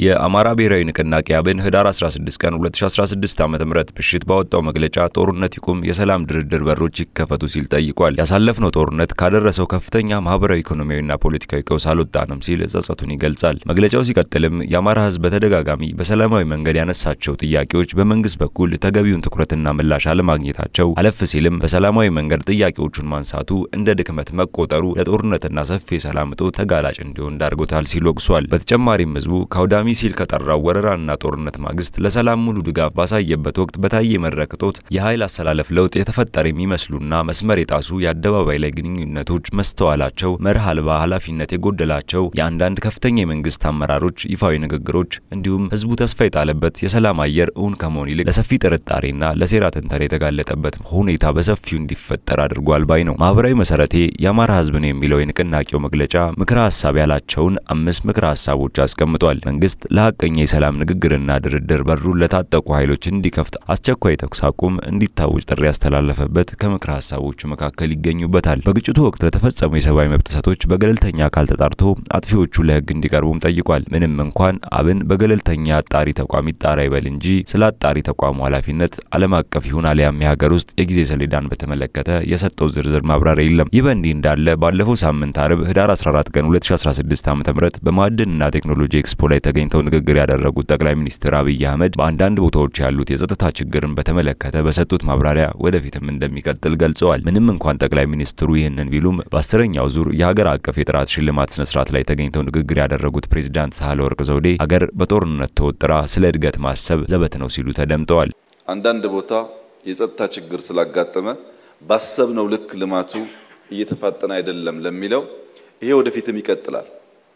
የአማራ ብሔራዊ ንቅናቄ አብን ህዳር 16 ቀን 2016 ዓ.ም ምሽት ባወጣው መግለጫ ጦርነት ይቁም፣ የሰላም ድርድር በሮች ይከፈቱ ሲል ጠይቋል። ያሳለፍነው ጦርነት ካደረሰው ከፍተኛ ማህበራዊ፣ ኢኮኖሚያዊና ፖለቲካዊ ቀውስ አልወጣንም ሲል ጸጸቱን ይገልጻል። መግለጫው ሲቀጥልም የአማራ ህዝብ በተደጋጋሚ በሰላማዊ መንገድ ያነሳቸው ጥያቄዎች በመንግስት በኩል ተገቢውን ትኩረትና ምላሽ አለማግኘታቸው፣ አለፍ ሲልም በሰላማዊ መንገድ ጥያቄዎቹን ማንሳቱ እንደ ድክመት መቆጠሩ ለጦርነትና ሰፊ የሰላም እጦት ተጋላጭ እንዲሆን ዳርጎታል ሲል ወቅሷል። በተጨማሪም ህዝቡ ከአውዳሚ ሲል ከጠራው ወረራና ጦርነት ማግስት ለሰላም ሙሉ ድጋፍ ባሳየበት ወቅት በታየ መድረክ እጦት የኃይል አሰላለፍ ለውጥ የተፈጠረ የሚመስሉና መስመር የጣሱ የአደባባይ ላይ ግንኙነቶች መስተዋላቸው፣ መርህ አልባ ኃላፊነት የጎደላቸው የአንዳንድ ከፍተኛ የመንግስት አመራሮች ይፋዊ ንግግሮች እንዲሁም ህዝቡ ተስፋ የጣለበት የሰላም አየር እውን ከመሆን ይልቅ ለሰፊ ጥርጣሬና ለሴራ ትንተና የተጋለጠበት ሁኔታ በሰፊው እንዲፈጠር አድርጓል ባይ ነው። ማህበራዊ መሰረቴ የአማራ ህዝብ ነው የሚለው የንቅናቄው መግለጫ ምክረ ሀሳብ ያላቸውን አምስት ምክረ ሀሳቦች አስቀምጧል። መንግስት ለሀቀኛ የሰላም ንግግርና ድርድር በሩን ለታጠቁ ኃይሎች እንዲከፍት አስቸኳይ ተኩስ አቁም እንዲታወጅ ጥሪ ያስተላለፈበት ከምክረ ሀሳቦቹ መካከል ይገኙበታል። በግጭቱ ወቅት ለተፈጸሙ የሰብአዊ መብት ጥሰቶች በገለልተኛ አካል ተጣርቶ አጥፊዎቹ ለህግ እንዲቀርቡም ጠይቋል። ምንም እንኳን አብን በገለልተኛ አጣሪ ተቋም ይጣራ ይበል እንጂ ስለ አጣሪ ተቋሙ ኃላፊነት ዓለም አቀፍ ይሁን አሊያም የሀገር ውስጥ የጊዜ ሰሌዳን በተመለከተ የሰጠው ዝርዝር ማብራሪያ የለም። ይህ በእንዲህ እንዳለ ባለፈው ሳምንት አርብ ህዳር 14 ቀን 2016 ዓ.ም በማዕድንና ቴክኖሎጂ ኤክስፖ ላይ ተገኝተው ንግግር ያደረጉት ጠቅላይ ሚኒስትር አብይ አህመድ በአንዳንድ ቦታዎች ያሉት የጸጥታ ችግርን በተመለከተ በሰጡት ማብራሪያ ወደፊትም እንደሚቀጥል ገልጸዋል። ምንም እንኳን ጠቅላይ ሚኒስትሩ ይህንን ቢሉም በአስረኛው ዙር የሀገር አቀፍ የጥራት ሽልማት ስነ ስርዓት ላይ ተገኝተው ንግግር ያደረጉት ፕሬዚዳንት ሳህለወርቅ ዘውዴ ሀገር በጦርነት ተወጥራ ስለ እድገት ማሰብ ዘበት ነው ሲሉ ተደምጠዋል። አንዳንድ ቦታ የጸጥታ ችግር ስላጋጠመ ባሰብነው ልክ ልማቱ እየተፋጠነ አይደለም ለሚለው ይሄ ወደፊትም ይቀጥላል።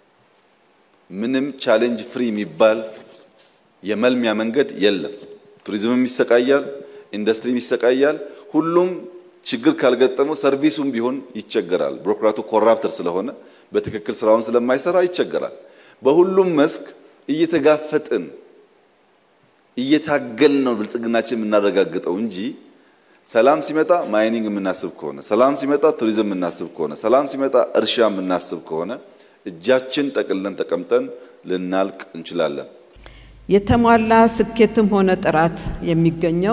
ምንም ቻሌንጅ ፍሪ የሚባል የመልሚያ መንገድ የለም። ቱሪዝምም ይሰቃያል፣ ኢንዱስትሪም ይሰቃያል። ሁሉም ችግር ካልገጠመው ሰርቪሱም ቢሆን ይቸገራል። ቢሮክራቱ ኮራፕተር ስለሆነ በትክክል ስራውን ስለማይሰራ ይቸገራል። በሁሉም መስክ እየተጋፈጥን እየታገልን ነው ብልጽግናችን የምናረጋግጠው እንጂ ሰላም ሲመጣ ማይኒንግ የምናስብ ከሆነ፣ ሰላም ሲመጣ ቱሪዝም የምናስብ ከሆነ፣ ሰላም ሲመጣ እርሻ የምናስብ ከሆነ እጃችን ጠቅልለን ተቀምጠን ልናልቅ እንችላለን። የተሟላ ስኬትም ሆነ ጥራት የሚገኘው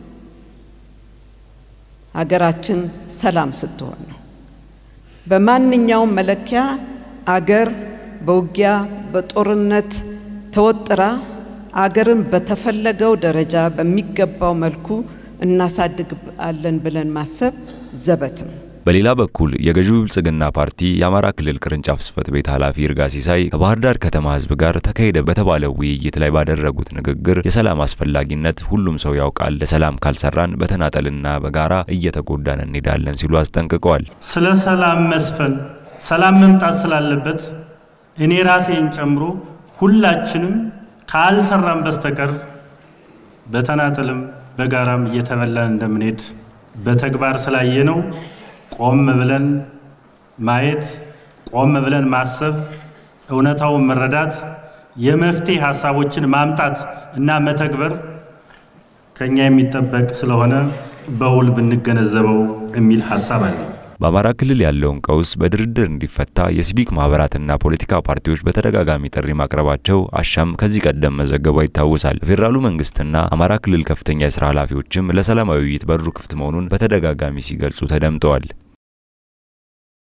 ሀገራችን ሰላም ስትሆን ነው። በማንኛውም መለኪያ አገር በውጊያ በጦርነት ተወጥራ አገርን በተፈለገው ደረጃ በሚገባው መልኩ እናሳድጋለን ብለን ማሰብ ዘበት ነው። በሌላ በኩል የገዢው ብልጽግና ፓርቲ የአማራ ክልል ቅርንጫፍ ጽህፈት ቤት ኃላፊ ይርጋ ሲሳይ ከባህር ዳር ከተማ ህዝብ ጋር ተካሄደ በተባለው ውይይት ላይ ባደረጉት ንግግር የሰላም አስፈላጊነት ሁሉም ሰው ያውቃል፣ ለሰላም ካልሰራን በተናጠልና በጋራ እየተጎዳን እንሄዳለን ሲሉ አስጠንቅቀዋል። ስለ ሰላም መስፈን ሰላም መምጣት ስላለበት እኔ ራሴን ጨምሮ ሁላችንም ካልሰራን በስተቀር በተናጠልም በጋራም እየተበላን እንደምንሄድ በተግባር ስላየ ነው። ቆም ብለን ማየት፣ ቆም ብለን ማሰብ፣ እውነታውን መረዳት፣ የመፍትሄ ሀሳቦችን ማምጣት እና መተግበር ከኛ የሚጠበቅ ስለሆነ በውል ብንገነዘበው የሚል ሀሳብ አለኝ። በአማራ ክልል ያለውን ቀውስ በድርድር እንዲፈታ የሲቪክ ማህበራትና ፖለቲካ ፓርቲዎች በተደጋጋሚ ጥሪ ማቅረባቸው አሻም ከዚህ ቀደም መዘገቧ ይታወሳል። የፌዴራሉ መንግስትና አማራ ክልል ከፍተኛ የስራ ኃላፊዎችም ለሰላማዊ ውይይት በሩ ክፍት መሆኑን በተደጋጋሚ ሲገልጹ ተደምጠዋል።